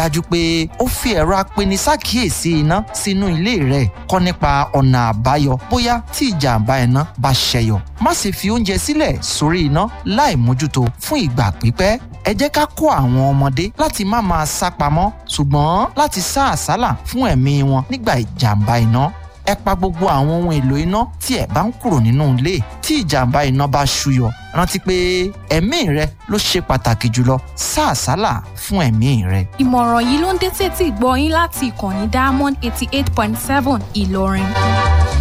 dájú pé ó fi ẹ̀rọ apenisákìyèsí iná sínú ilé rẹ̀ kọ́ nípa ọ̀nà àbáyọ bóyá tí ìjàmbá iná bá ṣẹyọ má sì fi oúnjẹ sílẹ̀ sórí iná láì mójútó fún ìgbà pípẹ́ ẹ jẹ́ ká kó àwọn ọmọdé láti má máa sá pamọ́ ṣùgbọ́n láti sá àsálà fún ẹ̀mí wọn nígbà ìjàmbá iná ẹ pa gbogbo àwọn ohun èlò iná tí ẹ bá ń kúrò nínú ilé tí ìjàmbá iná bá ṣúyọ rántí pé ẹ̀mí rẹ ló ṣe pàtàkì jùlọ sá àsálà fún ẹ̀mí rẹ. ìmọ̀ràn yìí ló ń dé tètè gbọ́ yín láti ìkànnì diamond eighty eight point seven ìlọrin.